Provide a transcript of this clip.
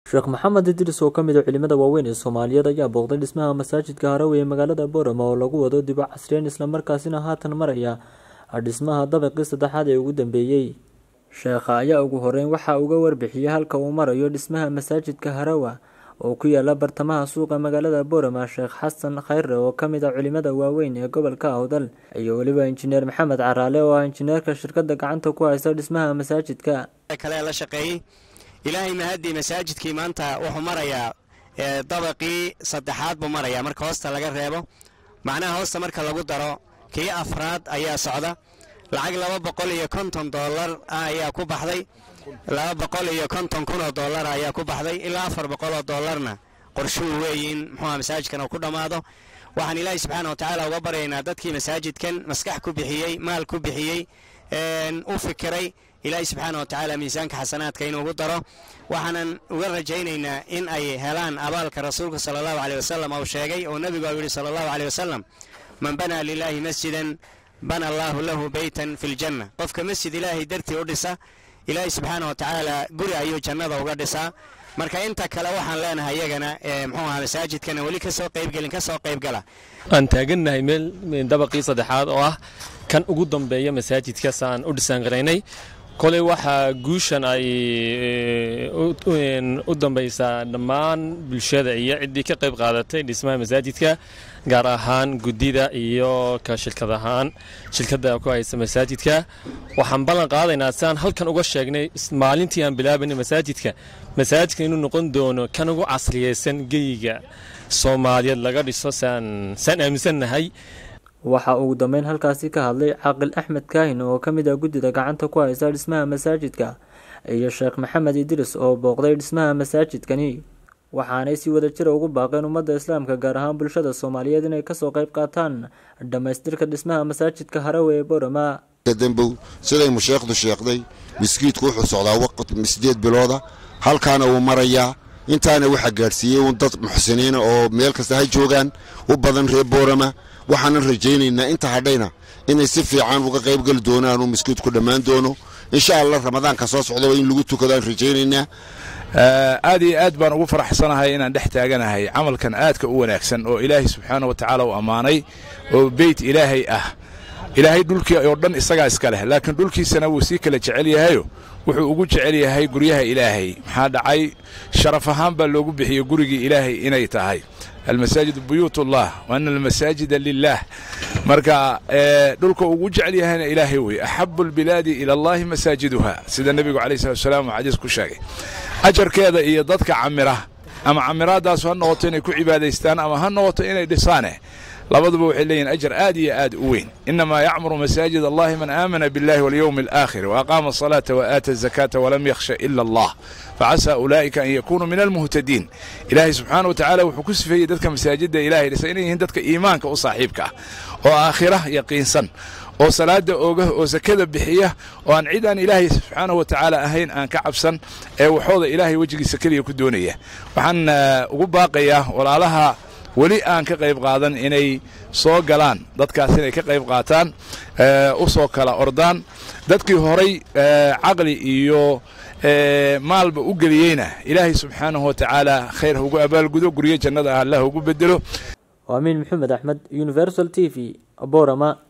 sheekh maxamed idris oo ka mid a culimada waaweyn ee soomaaliyeed ayaa booqday dhismaha masaajidka harawe ee magaalada boorama oo lagu wado dibo casriyeyn islamarkaasina haatan maraya dhismaha dabaqii saddexaad ee ugu dambeeyey sheekha ayaa ugu horeyn waxa uga warbixiyey halka uu marayo dhismaha masaajidka harawa oo ku yaala bartamaha suuqa magaalada boorama sheekh xasan khayre oo ka mid a culimada waaweyn ee gobolka awdal iyo weliba injineer maxamed caraale oo ah injineerka shirkada gacanta ku haysta dhismaha masaajidka kale la shaqeeyey ilaahay mahadii masaajidkii maanta wuxuu marayaa dabaqii saddexaad buu marayaa marka hoosta laga reebo macnaha hoosta marka lagu daro kii afraad ayaa socda lacag laba boqol iyo konton dollar ah ayaa ku baxday laba boqol iyo konton kun oo dollar ayaa ku baxday ilaa afar boqol oo dollarna qorshuu weeye in muxuuha masaajidkan uu ku dhammaado waxaan ilaahay subxaana wa tacaala uga baryaynaa dadkii masaajidkan maskax ku bixiyey maal ku bixiyey u fikiray ilaahay subxaana wa tacaala miisaanka xasanaadka inuugu daro waxaanan uga rajaynaynaa in ay helaan abaalka rasuulka sala allahu caleyh wasalam uu sheegay oo nebigu u yidhi sala allahu caleyh wasalam man banaa lilaahi masjidan bana allaahu lahu beytan fi ljanna qofka masjid ilaahay dartii u dhisa ilaahay subxaana wa tacaala guri ayuu jannada uga dhisaa marka inta kale waxaan leenahay iyagana muxuu aha masaajidkana weli kasoo qaybgelin kasoo qaybgala aan taagannahay meel dabaqii saddexaad oo ah kan ugu dambeeya masaajidka saan u dhisaangaraynay koley waxaa guushan ay u dambaysaa dhammaan bulshada iyo ciddii ka qayb qaadatay dhismaha masaajidka gaar ahaan guddida iyo ka shirkad ahaan shirkadda ku haysta masaajidka waxaan ballan qaadaynaa siaan halkan uga sheegnay maalintii aan bilaabanay masaajidka masaajidka inuu noqon doono kan ugu casriyeysan geyiga soomaaliyeed laga dhiso saan aaminsannahay waxaa ugu dambeyn halkaasi ka hadlay caaqil axmed kaahin oo ka mid ah guddida gacanta ku haysta dhismaha masaajidka iyo sheekh maxamed idris oo booqday dhismaha masaajidkani waxaanay si wada jira ugu baaqeen ummadda islaamka gaar ahaan bulshada soomaaliyeed inay kasoo qayb qaataan dhammaystirka dhismaha masaajidka harawe ee boorama dambow siday musheekhdu sheekhday miskiidku wuxuu socdaa waqt sideed bilooda halkaana wuu marayaa intaana waxaa gaadhsiiyey uun dad muxsiniina oo meel kasta ha joogaan u badan reer boorama waxaanan rajaynaynaa inta hadhayna inay si fiican uga qaybgeli doonaan uu miskiidku dhammaan doono insha allah ramadaanka soo socdaba in lagu tukado aan rajaynaynaa aad iyo aad baan ugu faraxsanahay inaan dhex taaganahay camalkan aadka u wanaagsan oo ilaahay subxaana wa tacaala u ammaanay oo beyt ilaahay ah ilaahay dhulkii oo dhan isagaa iska leh laakiin dhulkiisana wuu sii kala jecel yahayo wuxuu ugu jecel yahay guryaha ilaahay maxaa dhacay sharaf ahaan baa loogu bixiyey gurigii ilaahay inay tahay almasaajidu buyuutullah wa ana almasaajida lilah marka dhulka ugu jecel yahayna ilaahay wey axabu albilaadi ila allahi masaajiduha sida nebigu calayh salatu salaam uu xadiis ku sheegay ajarkeeda iyo dadka camira ama camiraadaasu ha noqoto inay ku cibaadaystaan ama ha noqoto inay dhisaane labaduba waxay leeyihin ajar aad iyo aad u weyn inamaa yacmuru masaajid allahi man aamana biاllahi walyowmi alaakhir waaqaama asalaata waaata azakaata walam yakhsha ila allah facasaa ulaa'ika an yakunuu min almuhtadiin ilaahay subxaana wa tacaala wuxuu ku sifeeyey dadka masaajidda ilahay dhisa inay yihiin dadka iimaanka u saaxiibka ah oo aakhira yaqiinsan oo salaada ooga oo sakada bixiya oo aan cid aan ilaahay subxaanahu wa tacaala ahayn aan ka cabsan ee waxooda ilaahay wejigiisa keliya ku doonaya waxaan ugu baaqayaa walaalaha weli aan ka qayb qaadan inay soo galaan dadkaas inay ka qayb qaataan u soo kala ordaan dadkii horay caqli iyo maalba u geliyeyna ilaahay subxaanahu wa tacaala khayr ha ugu abaalgudo guryo jannada ah allah ugu bedelo waa amiin maxamed axmed universal t v borama